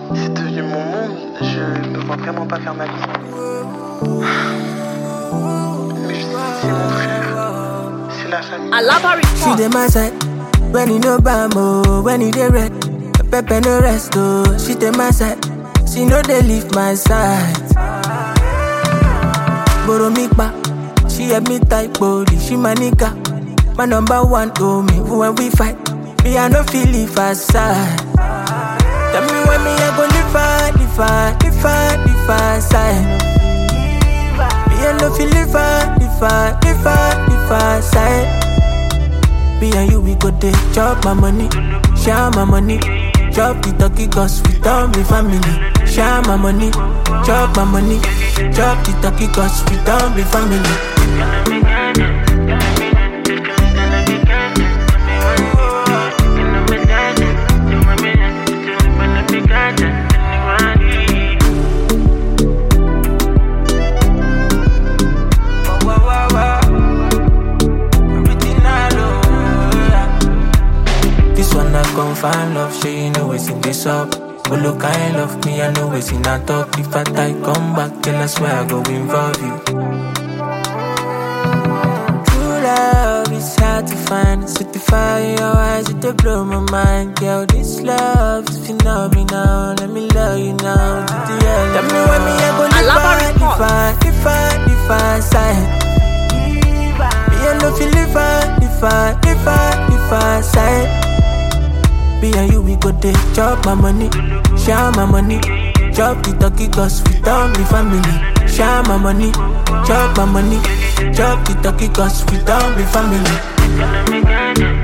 C'est devenu mon monde, je ne vois vraiment pas faire ma vie. Mais je sais que c'est mon frère, c'est la famille. Alaba She report. dey my side when you no bam oh, when you dey red. Pepper no rest oh, she dey my side. She no dey leave my side. Borrow me back, she help me type body. She my nigga, my number one oh me. When we fight, me I no feel leave her side. Tell me when me I go live her, live her, live her, live her side. Me I no feel live her, live her, live her, live her side. Me and you, we go dey chop my money, share my money. Chop the turkey cause we don't be family. Share my money, chop my money. Chop the turkey cause we don't be family. This one I confirm love, she you know it's in this up. But look, I ain't love me, I know it's in a talk. If I die, come back, then I swear I go involve you. True love is hard to find. Set the fire in your eyes, it dey blow my mind. Girl, this love is phenomenal. Let me love you now. To the end. Tell me when me I go live Alaba I, report. live I, live I, live I, side. Me I no feel live I, live I, live I, live I, side. Me and you, we go dey chop my money, share my money. Chop the turkey cause we don't be family. Share my money, chop my money. Chop the turkey cause we don't be family.